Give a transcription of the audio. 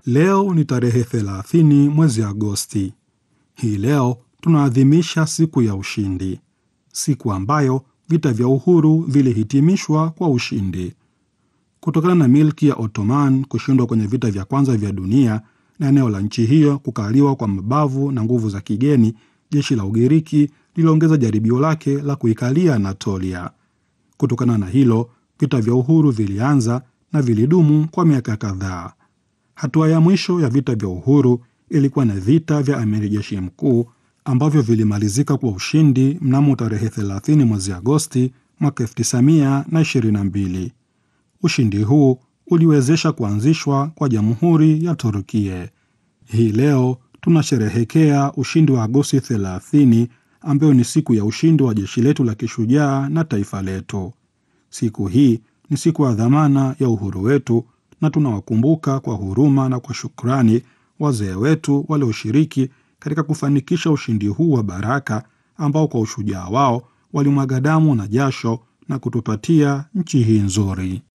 Leo ni tarehe 30 mwezi Agosti. Hii leo tunaadhimisha siku ya ushindi, siku ambayo vita vya uhuru vilihitimishwa kwa ushindi. Kutokana na milki ya Ottoman kushindwa kwenye vita vya kwanza vya dunia na eneo la nchi hiyo kukaliwa kwa mabavu na nguvu za kigeni, jeshi la Ugiriki liliongeza jaribio lake la kuikalia Anatolia. Kutokana na hilo, vita vya uhuru vilianza na vilidumu kwa miaka kadhaa. Hatua ya mwisho ya vita vya uhuru ilikuwa na vita vya amiri jeshi mkuu ambavyo vilimalizika kwa ushindi mnamo tarehe 30 mwezi Agosti mwaka 1922. Ushindi huu uliwezesha kuanzishwa kwa jamhuri ya Turkie. Hii leo tunasherehekea ushindi wa Agosti 30 ambayo ni siku ya ushindi wa jeshi letu la kishujaa na taifa letu. Siku hii ni siku ya dhamana ya uhuru wetu na tunawakumbuka kwa huruma na kwa shukrani wazee wetu walioshiriki katika kufanikisha ushindi huu wa baraka ambao kwa ushujaa wao walimwaga damu na jasho na kutupatia nchi hii nzuri.